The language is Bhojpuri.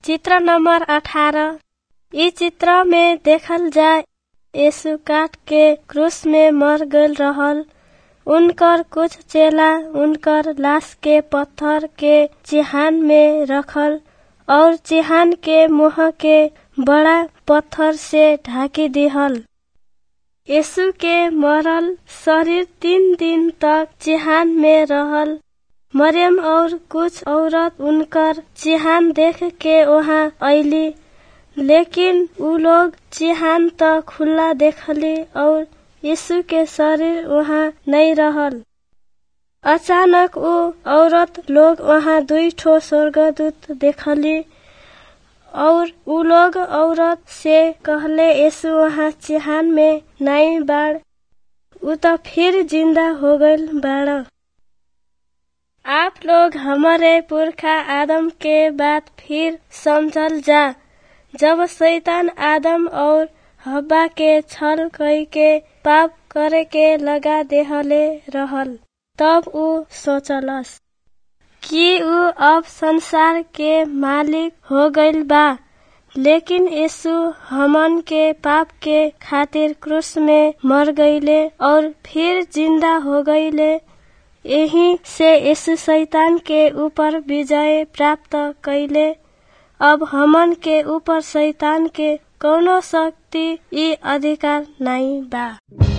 चित्र नंबर अठारह इ चित्र में देखल जाय यीशु काट के क्रूस में मर गईल रहल उनकर कुछ चेला उनकर लाश के पत्थर के चिहान में रखल और चिहान के मुंह के बड़ा पत्थर से ढाकी दिहल यीशु के मरल शरीर तीन दिन तक चिहान में रहल मरियम और कुछ औरत उनकर चिहान देख के वहाँ अइली लेकिन उ लोग चिहान त खुला देखली और यीशु के शरीर वहाँ नहीं रहल अचानक उ औरत लोग वहाँ दुई ठो स्वर्गदूत देखली और उ लोग औरत से कहले यीशु वहाँ चिहान में नहीं बाड़ उ त फिर जिंदा हो गईल बाड़ आप लोग हमारे पुरखा आदम के बात फिर समझल जा जब शैतान आदम और हब्बा के छल कई के पाप करे के लगा देहले रहल तब उ सोचलस कि उ अब संसार के मालिक हो गईल बा लेकिन यीशु हमन के पाप के खातिर क्रूस में मर गईले और फिर जिंदा हो गईले यही से यीशु शैतान के ऊपर विजय प्राप्त कैले अब हमन के ऊपर शैतान के कौनो शक्ति ई अधिकार नहीं बा